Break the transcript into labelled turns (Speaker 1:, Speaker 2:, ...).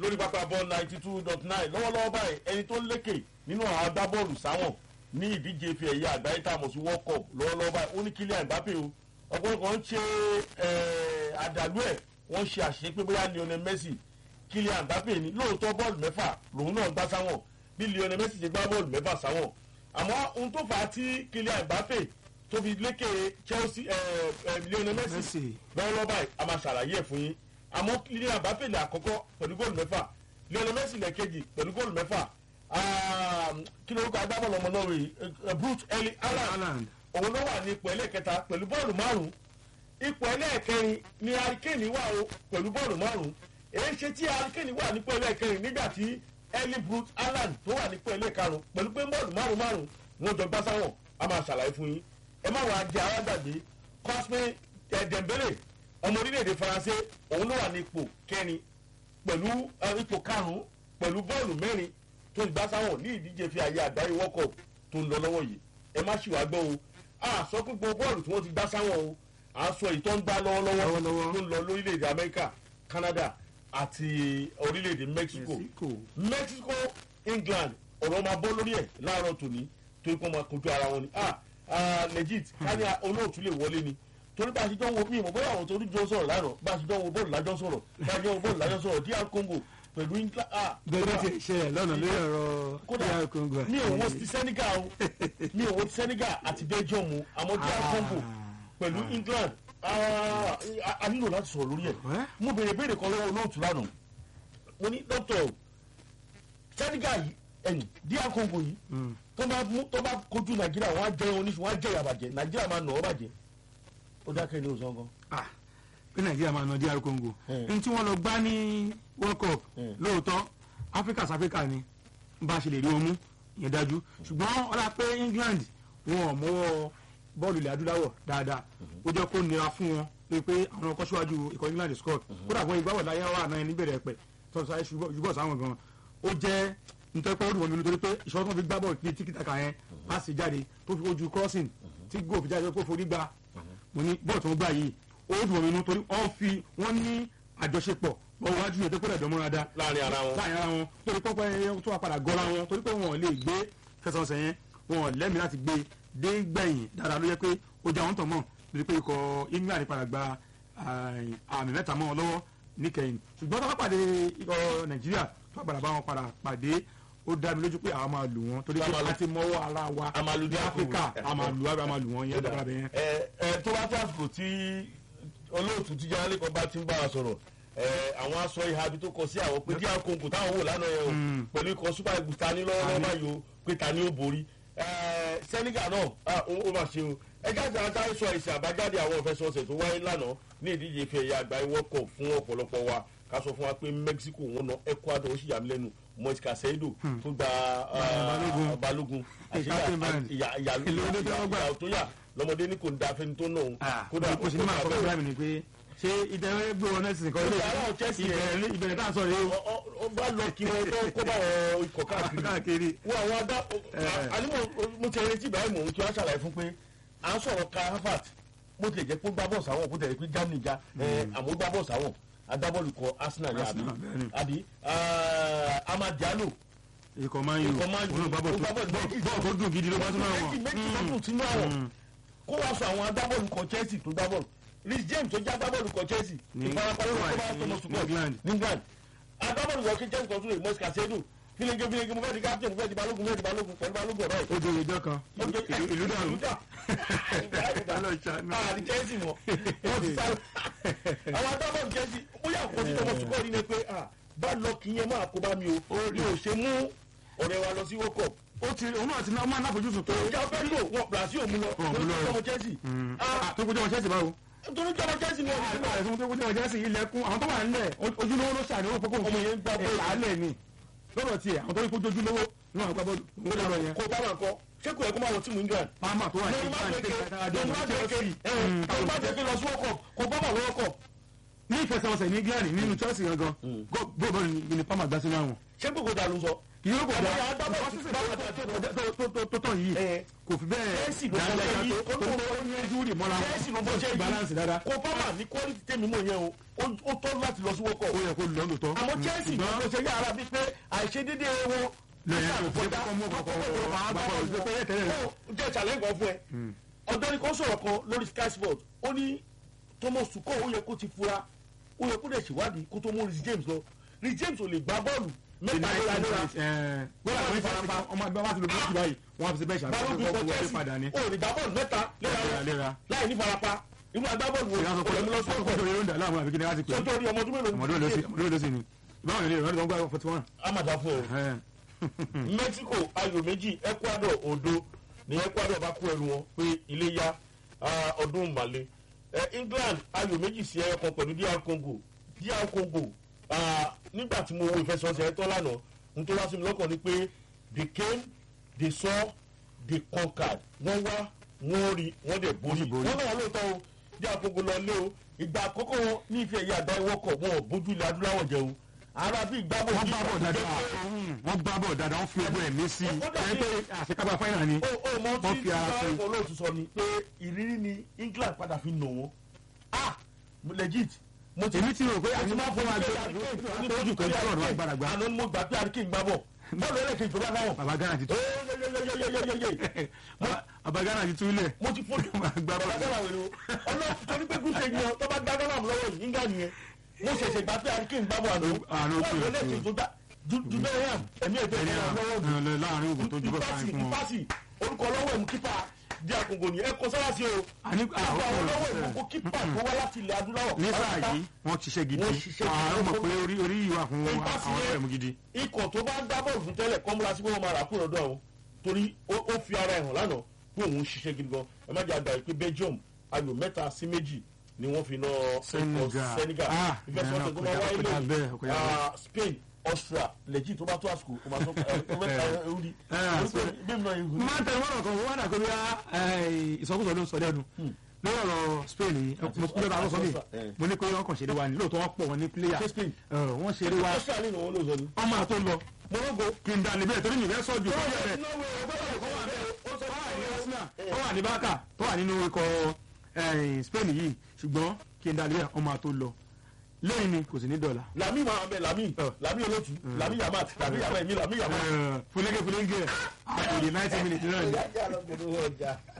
Speaker 1: lórí pápá bọ́ọ̀lù ninety two dot nine lọ́wọ́lọ́wọ́ báyìí ẹni tó lékè nínú àwọn agbábọ́ọ̀lù sáwọn ní ìdíje ife ẹ̀yẹ àgbáyé tá a mọ̀ sí world cup lọ́wọ́lọ́wọ́ báyìí ó ní Kylian Mbappe o ọ̀pọ̀lọpọ̀ ń ṣe àdàlú ẹ̀ wọ́n ṣe àṣẹ pé bóyá Lionel Messi Kylian Mbappe ní lóòótọ́ bọ́ọ̀lù mẹ́fà lòun náà gbá sáwọn bí Lionel Messi ṣe gbá bọ́ọ̀lù mẹ́fà sáwọn àmọ́ ohun tó fà á tí Kylian Mbappe tó fi lékè Chelsea Lionel Messi lọ́wọ́lọ́wọ́ báyìí a máa ṣàlàyé ẹ̀ fún yín àmọ́ Kylian Mbappe lè àkọ́kọ́ pẹ̀lú góòlù mẹ́fà Lionel Messi lè kejì pẹ̀lú góòlù mẹ́fà kí ló ń kọ́ agbábọ́ọ̀lù ọmọ náà rèé Brute Erling Haaland òun ló wà ní ipò ẹlẹ́ẹ̀kẹta pẹ̀lú bọ́ọ̀lù márùn-ún ipò ẹlẹ́ẹ̀kẹrin ni Harry wà o pẹ̀lú bọ́ọ̀lù márùn-ún èyí ṣe tí Harry wà nípò ẹlẹ́ẹ̀kẹrin nígbà tí Erling Brute Haaland tó wà nípò ẹlẹ́ẹ̀karùn pẹ̀lú pé bọ́ọ̀lù márùn-ún márùn-ún wọn jọ gbá sáwọn a máa ṣàlàyé fún yín ẹ má wàá jẹ alágbàgbé Cosme Dembele ọmọ orílẹ̀-èdè Faransé òun ló wà ní ipò kẹrin pẹ̀lú ipò karùn-ún pẹ̀lú bọ́ọ̀lù mẹ́rin tó ń gbá sáwọn ní ìdíje fi àyè àgbáyé World Cup tó ń lọ lọ́wọ́ yìí ẹ má ṣì wá gbọ́ o a sọ pé gbogbo bọ́ọ̀lù tí wọ́n ti gbá sáwọn o à ń sọ èyí tó ń gbá lọ́wọ́lọ́wọ́ tó ń lọ lórílẹ̀‐èdè Amẹ́ríkà Canada àti orílẹ̀‐èdè Mexico Mexico England ọ̀rọ̀ máa bọ́ lórí ẹ̀ láàárọ̀ tòní torí pé wọ́n máa kojú ara wọn ni ah legit káni olóòtú lè wọlé ni torí bá a ṣe jọ wo mi ìmọ̀ bóyá àwọn tó jọ sọ̀rọ̀ lánàá bá a ṣe jọ wo bọ́ọ̀lù lájọ́ sọ̀rọ̀ bá a ṣe jọ wo bọ́ọ̀lù lájọ́ sọ̀rọ̀ DR Congo pẹ̀lú England.
Speaker 2: bẹ́ẹ̀ ti ṣẹlẹ̀ lọ́nà lórí ọ̀rọ̀ DR Congo.
Speaker 1: mi ò wo ti Senegal o mi ò wo ti Senegal àti Belgium o àmọ́ DR Congo pẹ̀lú England a nílò láti sọ̀rọ̀ lórí ẹ̀ mo béèrè béèrè kan lọ́wọ́ olóòtú lánàá mo ní dókítà Senegal yìí ẹ̀yìn DR Congo yìí tó bá mú tó bá kojú Nàìjíríà wọ́n á jẹ́ oníṣu wọ́n á jẹ́ ìyàbàjẹ́ Nàìjíríà máa nà ọ́ bàjẹ́ ó dákẹ́ ní òsán kan.
Speaker 2: pé nàìjíríà máa nà DR Congo ní tí wọ́n lọ gbá ní World Cup lóòótọ́ Africa Africa ni bá a ṣe lè rí wọn mú ìyẹn dájú ṣùgbọ́n ọlá pé England wọn ò mọ́wọ́ bọ́ọ̀lù ilẹ̀ adúláwọ̀ dáadáa ó jẹ́ kó nira fún wọn pé pé àwọn ọkọ̀ síwájú ikọ̀ England scott kódà fún ìgbàwọ̀ láyé wà náà níbẹ̀rẹ̀ pẹ̀ tọ́sí ayé ṣùgbọ́n sáwọn gan ó jẹ́ nítorí pé ó dùn wọn nínú torí pé ìṣòro tó fi gbá bọ́ọ̀lù ní tíkítàkà yẹn á sì jáde tó fi ojú crossing tí góò fi jáde kó forí gbá mo ní bọ́ọ̀ tó ń gbà yìí ó dùn omi inú torí wọ́n fi wọ́n ní àjọṣepọ̀ wọ́n wájú yẹn tó kó dẹ̀dọ̀ mọ́ra dá.
Speaker 1: láàrin ara wọn
Speaker 2: láàrin ara wọn torí pọ́pọ́ yẹn tó wà padà gọ́ra wọn torí pé wọn ò lè gbé fẹsọ̀nsẹ̀ yẹn wọn ò lẹ́mìí láti gbé dé gbẹ̀yìn dáadáa ló yẹ pé ó jẹ́ àwọn tó mọ̀ lórí pé ikọ̀ England padà gba àmì mẹ́ta mọ́ wọn lọ́wọ́ níkẹyìn ṣùgbọ́n tó bá pàdé ikọ̀ Nàìjíríà tó bá padà bá wọn padà pàdé ó dá mi lójú pé àwọn máa lù wọn torí pé a ti mọ́wọ́ ara wa ní Áfíríkà a máa lù wá a máa lù wọn yẹn dára bẹ́ẹ̀.
Speaker 1: ẹ ẹ tó bá tó àsìkò tí olóòtú tíjà lẹ́kọ̀ọ́ bá ti ń bá a sọ̀rọ̀ ẹ àwọn aṣọ ìhà ibi tó kọ sí àwọn pé díà kóńkò táwọn wò lánàá yẹn o pẹ̀lú ikọ̀ super eagles ta ní lọ́wọ́lọ́wọ́ báyìí o pé ta ni ó borí Senegal náà ó máa ṣe o ẹ jáde àtàrí sọ èsì àbájáde àwọn ìfẹsọ̀ọ̀sẹ̀ tó wáyé lánàá ní ìdíje ife ẹ̀yà àgbáyé World Cup fún ọ̀pọ̀lọpọ̀ wa ká sọ fún wa pé Mexico wọn na Ecuador ó sì yà mí lẹ́nu Moise Caicedo tó gba balógun ìyà tó yà lọ́mọdé ní kò ń da fẹ́ni tó náà
Speaker 2: kódà ó sì ní máa kọ́ fúnra mi ni pé ṣé ìdẹ́rẹ́ gbé wọn náà sì kọ́ ilé ìbẹ̀rẹ̀ tá a sọ rèé o.
Speaker 1: ó bá lọ kí wọn tó kó bá wọn ikọ̀ káàkiri wọn àwọn adá ànímọ̀ mo ti retí ìbáyìí mò ń kí wọ́n ṣàlàyé fún pé à ń sọ̀rọ̀ ká Harvard bó tilẹ̀ jẹ́ pé gbá bọ́ọ̀sì àwọn kó tẹ̀lé pé Germany já àmọ́ gbá bọ́ọ̀sì àwọn agbábọ́ọ̀lù kọ Arsenal ní àbí àbí Amad Diallo
Speaker 2: ikọ̀ máa ń yò òun gbá bọ́ọ̀lù tó dùn gidi ló bá tún náà
Speaker 1: wọ̀ méjì tó dùn sínú àwọn kó wá sọ àwọn agbábọ́ọ̀lù kọ Chelsea tó gbá bọ́ọ̀lù Rhys James tó já agbábọ́ọ̀lù kọ Chelsea ìfarapa ló kọ́ bá tọmọ sùpọ̀ ní England agbábọ́ọ̀lù kọ Chelsea kan tún lè Moise Caicedo filenge filenge mo fẹ́ di captain mo fẹ́ di balógun mo fẹ́ di balógun pẹ̀lú balógun ọ̀rọ̀ yìí.
Speaker 2: ó jẹ́ ìjọ kan ìlú dàrú
Speaker 1: àti Chelsea mọ̀ wọ́n ti sáré àwọn agbábọ́ọ̀lù Chelsea bóyá kò sí tọmọ sùpọ̀ ní ni pé bá lọ kí yẹn máa kó bá mi o ní o ṣe mú ọ̀rẹ́ wa lọ sí World Cup
Speaker 2: ó ti òun náà ti náà máa náfojúsùn pé.
Speaker 1: ìjà fẹ́ lò wọn Brazil ò mú lọ
Speaker 2: Wọn mú lọ.
Speaker 1: lórí ọmọ Chelsea.
Speaker 2: tó kójú ọmọ Chelsea báwo.
Speaker 1: torí ọmọ Chelsea ni wọn
Speaker 2: nígbà rẹ̀ fún tó kójú ọmọ Chelsea ilẹ̀kùn àwọn tó wà nílẹ̀ ojúlówó ló ṣàníwó pé kò
Speaker 1: Ọmọ yẹn ń gbá bọ́ọ̀lù.
Speaker 2: ìlàálẹ̀ ni lọ́dọ̀ tiẹ̀ àwọn tó ní kójú ojúlówó náà gbá bọ́ọ̀lù ó lọ́rọ̀ yẹn.
Speaker 1: kó bá wà kọ́ ṣé kò yẹ kó máa wọ tíìmù England.
Speaker 2: pàmà tó wà ní
Speaker 1: lọ́nà má
Speaker 2: ìgbà
Speaker 1: jẹ́
Speaker 2: tí
Speaker 1: kí
Speaker 2: kátàkárà
Speaker 1: lọ́nà má jẹ́ kí lọ́nà má jẹ́ kí lọ sí World Cup kó bá wà World Cup.
Speaker 2: ní ìfẹsẹ̀wọnsẹ̀ ní England nínú Chelsea gangan góòbọ̀ ni pàmà gbá sínú àwọn.
Speaker 1: ṣé gbogbo da ló sọ
Speaker 2: kì í yóò kò
Speaker 1: Àmọ́
Speaker 2: dá
Speaker 1: ìyá agbábọ́ọ̀lù
Speaker 2: nǹkan
Speaker 1: ti
Speaker 2: sísè
Speaker 1: gbá
Speaker 2: tó-
Speaker 1: padà
Speaker 2: tó- tó- tó- tó- tó- tó tàn yìí
Speaker 1: ẹ
Speaker 2: kò fi bẹ́ẹ̀
Speaker 1: Chelsea ló
Speaker 2: dáadáa
Speaker 1: bọ́
Speaker 2: tó
Speaker 1: sẹ́yìn.
Speaker 2: tó tó ní ẹ́júrì mọ́ra
Speaker 1: Chelsea ló bọ́
Speaker 2: wọn
Speaker 1: sẹ́yìn.
Speaker 2: balance dáadáa
Speaker 1: kó pápá ní quality tèmi mọ̀ yẹn o ó- ó tọ́ láti lọ sí wọ́kọ̀
Speaker 2: ó yẹ kó lọ́ lòótọ́
Speaker 1: àmọ́ Chelsea ló
Speaker 2: ṣùgbọ́n
Speaker 1: ṣe yára bíi pé àìṣedédé wọn
Speaker 2: lẹ́yìn tó fi kọ́kọ́ mú ọkọ̀ ọkọ̀ pé tẹ́lẹ̀ rẹ̀
Speaker 1: jẹ́ challenge kan fún ẹ ọ̀dọ́ni kan sọ̀rọ̀ kan lórí Sky Sport ó ní Thomas Tuchel ó yẹ kó ti fura ó yẹ kó dẹ̀ ṣèwádìí kó tó mú Reece James lọ Reece James ò lè gbá bọ́ọ̀lù mẹ́ta léra léra
Speaker 2: ọmọ ẹgbẹ́ wa ti lò bí wọ́n báyìí wọ́n á fi ṣe bẹ́ẹ̀
Speaker 1: balógun
Speaker 2: ṣàkóso
Speaker 1: for
Speaker 2: wọlé
Speaker 1: Chelsea
Speaker 2: padà ní.
Speaker 1: ó lè gbá bọ́ọ̀lù mẹ́ta léra léra
Speaker 2: léra
Speaker 1: láì ní farapa irú agbábọ́ọ̀lù wo
Speaker 2: ìyá sọ pé
Speaker 1: kò lè mú lọ sí
Speaker 2: ọkọ̀
Speaker 1: ọkọ̀
Speaker 2: tó yẹ ló ń dà láàmú àbíkí ni wọ́n ti pè é
Speaker 1: sọ́jọ́ orí ọmọ ọdún mélòó
Speaker 2: ọmọdé ló sì ọmọdé ló sì ni ìbáwọn ilé ìrọ̀lẹ́ tó ń gbà forty one.
Speaker 1: amada fún ẹ Mexico ayò méjì Ecuador odo ní Ecuador bá kó ẹrù wọn pé ilé ya ah, ọdún màlẹ England ayò méjì sí ẹyọ kan pẹ̀lú DR Congo DR Congo ah, nígbà tí mo wo ìfẹsẹ̀wọnsẹ̀ ẹ̀tọ́ lánàá n tó wá sí mi lọ́kàn ni pé they came they saw they conquered wọ́n wá wọ́n rí wọ́n dẹ̀ borí
Speaker 2: sì borí.
Speaker 1: wọ́n náà lóòótọ́ o DR Congo lọ lé o ìgbà àkọ́kọ́ wọn ní ìfẹ́ ẹ̀yà àgbá ìwọ́kọ̀ wọn ò bójú ilẹ̀ adúláwọ̀ jẹ o ara bí ìgbàbọ̀
Speaker 2: wọ́n gbá bọ̀ dáadáa wọ́n gbá bọ̀ dáadáa wọ́n fi ọgbọ́n ẹ̀mí sí i ẹ̀ pé àṣekágbá fáìnà ni
Speaker 1: ó ó mọ
Speaker 2: wọ́n
Speaker 1: tí
Speaker 2: fi ara sí i.
Speaker 1: sáwọn olóòtú sọ ni pé ìrírí ni England padà fi nà wọ́n ah legit mo ti
Speaker 2: èmi ti rò pé
Speaker 1: mo ti
Speaker 2: àti
Speaker 1: máa
Speaker 2: máa fún wa gbé lójú kan tí ọ̀rọ̀ agbára gbá
Speaker 1: àná mo gbà pé àríkè ń gbá bọ̀ bọ́ọ̀lù ẹlẹ́kẹ̀ ìjọba náà
Speaker 2: bàbá Ghana ti tú
Speaker 1: yeyeyeyeyeyeye
Speaker 2: bàbá Ghana ti túlẹ̀
Speaker 1: mo ti fojú
Speaker 2: Máa gbá
Speaker 1: bàbá
Speaker 2: bọ́ọ̀lù.
Speaker 1: Ghana wèrè o ọlọ́run torí pé gúúsù ènìyàn tó bá gbá Ghana lọ́wọ́ yìí England yẹn mo ṣẹ̀ṣẹ̀ gbà pé àríkè ń gbá bọ̀ àná
Speaker 2: Àná ó kú
Speaker 1: bọ́ọ̀lù
Speaker 2: ẹ̀
Speaker 1: ẹlẹ́kẹ̀ ìjọba jùbẹ́rẹ́ ẹ̀mí ẹ̀jẹ̀
Speaker 2: ẹni
Speaker 1: ìjọba lọ́wọ́ mi
Speaker 2: láàrin ògùn tó jùbọ̀
Speaker 1: ìpásì
Speaker 2: sáyẹn fún wọn.
Speaker 1: ìpásì orúkọ ọlọ́wọ́ ẹ̀mú kípa di àkókò ní ẹ̀kọ́ sára sí o
Speaker 2: àní
Speaker 1: kípa ọlọ́wọ́
Speaker 2: àwọn
Speaker 1: ẹ̀mú kó kípa tó wá láti ilẹ̀ adúláwọ̀
Speaker 2: ní sáà yìí wọ́n ṣiṣẹ́ gidi
Speaker 1: Wọ́n ṣiṣẹ́ gidi.
Speaker 2: àwọn mọ̀ pé orí orí ìwà fún
Speaker 1: Ìpá sí
Speaker 2: àwọn
Speaker 1: yẹn.
Speaker 2: ẹ̀mú gidi.
Speaker 1: ikọ̀ tó bá ń dá bọ́ọ̀lù fún tẹ́lẹ̀ kọ́ múra sí pé wọ́n máa rà kúrò lọ́dọ̀ àwọn torí ó ó fi ara ẹ̀ hàn lánàá pé òun ṣiṣẹ́ gidi gan ẹ má jẹ́ àgbà yìí pé Belgium ayò mẹ́ta sí méjì ni wọ́n fi ná
Speaker 2: Senegal.
Speaker 1: ikọ̀ Senegal
Speaker 2: Ah,
Speaker 1: ìfẹsọ̀tẹ̀ tó máa
Speaker 2: ìyẹn náà
Speaker 1: wáyé
Speaker 2: kọjá bẹ́ẹ̀,
Speaker 1: lónìí
Speaker 2: kọjá bẹ́ẹ̀.
Speaker 1: Ah, Spain Austria lẹ́jì tó bá tó àsìkò ó máa tó ẹ mẹ́ta ẹ̀rú ni
Speaker 2: Ah,
Speaker 1: bí mi náà ìhù
Speaker 2: máa ń tẹ̀lé wọ́n kan wọ́n dà pé bí ìsọkúsọ ló ń sọ lẹ́nu lórí ọ̀rọ̀ Spain yìí mo tún lọ́ba àlọ́sọ mi mo ní pé wọ́n kàn ṣeré wa ní lóòótọ́ wọ́n pọ̀ wọn ní pílẹ̀yà
Speaker 1: ṣé Spain
Speaker 2: wọ́n ṣeré wa
Speaker 1: Austria nínú wọn ló sọ ni.
Speaker 2: wọ́n máa tó lọ
Speaker 1: Morocco
Speaker 2: kí n dà níbẹ̀ torí mi fẹ́ sọ́jú tó yẹ rẹ̀ ó wà ní bákà tó wà nínú ikọ̀ eh, Spain yìí ṣùgbọ́n kí n dà níbẹ̀ wọ́n máa tó lọ lẹ́yìn ni kò sí ní dọ̀là
Speaker 1: lami máa bẹ lami lami olótú lami yamat lami yamat mi lami yamat.
Speaker 2: fúlẹ́gẹ́ fúlẹ́gẹ́ àpòyè ninety minutes náà ni.
Speaker 1: Ìyá ìyá lọ gbẹdọ̀ ọjà.